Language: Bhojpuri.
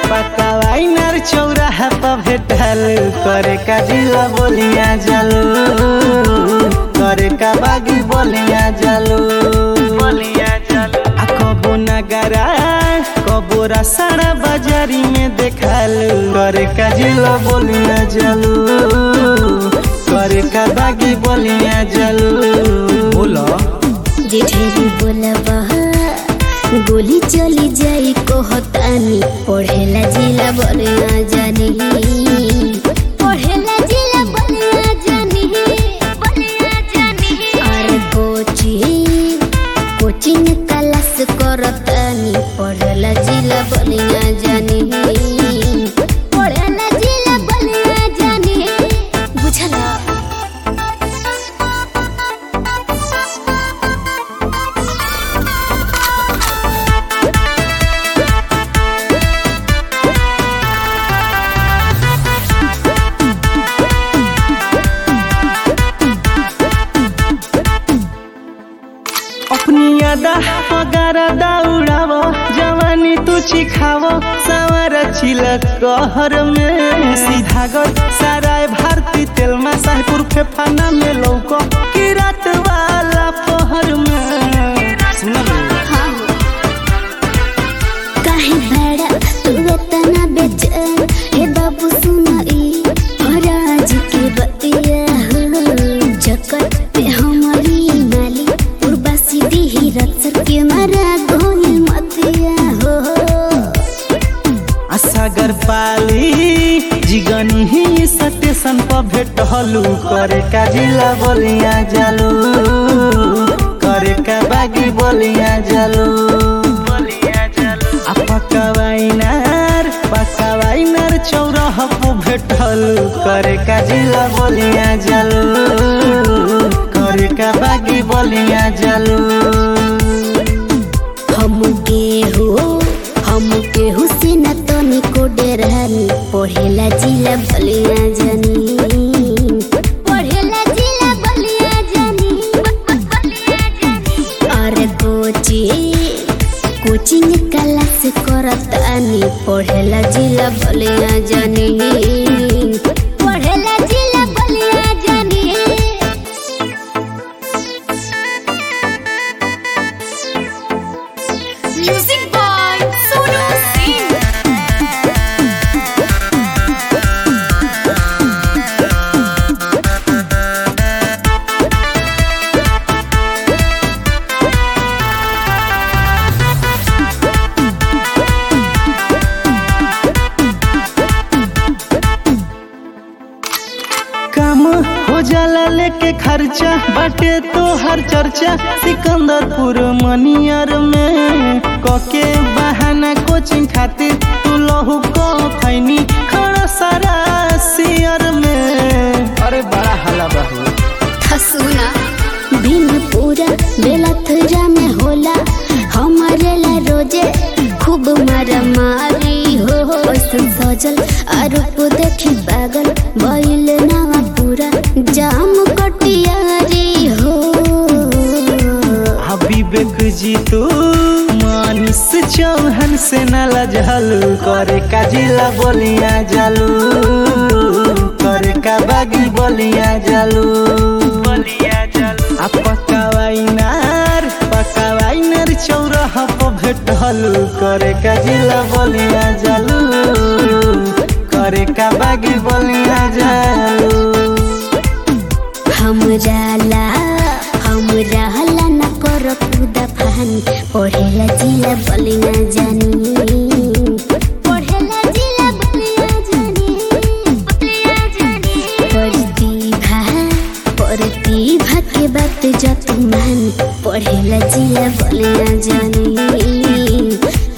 पकावाइनर चौराहा पर भेटल करे का जिला बोलिया जालू करे का बागी बोलिया जालू बोलिया जालू आ कबो नगरा कबो रसाड़ा बाजारी में देखल करे का जिला बोलिया जालू करे का बागी बोलिया जालू बोलो जे ढेरी बोलबा गोली चली जाई कहतानी पढ़ेला जिला बनिया जानी पढ़ेला जिला बनिया जानी बनिया जानी अरे कोचिंग कोचिंग क्लास करतानी पढ़ेला जिला बनिया जानी पढ़ेला जिला बनिया जानी बुझला अपनी यादा पगारा दौड़ावो जवानी तू चिखावो सवार छिलक कहर में सीधा गल साराय भारती तेल में साहपुर फेफाना में लौको की रात वाला पहर में सुना काहे भैड़ा तू इतना बेचैन हे बाबू सुनाई महाराज के बतिया हो जकत पे हमारी नाली उर्वासी दी रत्सर के मारा गोल मतिया हो सागर पाली जिगनी ही स्टेशन पर भेटलू करे का जिला बोलिया जालू करे का बागी बोलिया जालू बोलिया जालू आ पकावाइनार पकावाइनार चौराहा पर भेटलू करे का जिला बोलिया जालू करे का बागी बोलिया जालू हम केहू हम केहू से न तनी को डरानी पढ़ेला जिला बलिया जानी पढ़ेला जिला बलिया जानी बलिया जानी अरे कोचिंग कोचिंग क्लास करतानी पढ़ेला जिला बलिया जानी पढ़ेला जिला बलिया जानी Music by Sonu Singh. काम हो जाला लेके खर्चा बाटे तो हर चर्चा सिकंदरपुर मनियर में कके बहाना कोचिंग खातिर तू लहू को खैनी खड़ा सारा सियर में अरे बड़ा हला बहू हसुना दिन पूरा बेला थरा में होला हमारे ला रोजे खूब मारा मारी हो हो ऐसन सजल आरोप देखी पागल बैल नावा पूरा जाम कटियारी हो हबीबेक जी तू मानिस चौहन से न लजहलू करे का जिला बोलिया जालू करे का बागी बोलिया जालू बोलिया जालू आ पकावाइनार पकावाइनार चौराहा पर भेटलू करे का जिला बोलिया जालू करे का बागी बोलिया जालू हमरा ला हमरा ला न कर खुदा फहानी पढ़ेला जिला बलिना जानी पढ़ेला जिला बलिना जानी बलिना जानी प्रतिभा प्रतिभा के बात जत मान पढ़ेला जिला बलिना जानी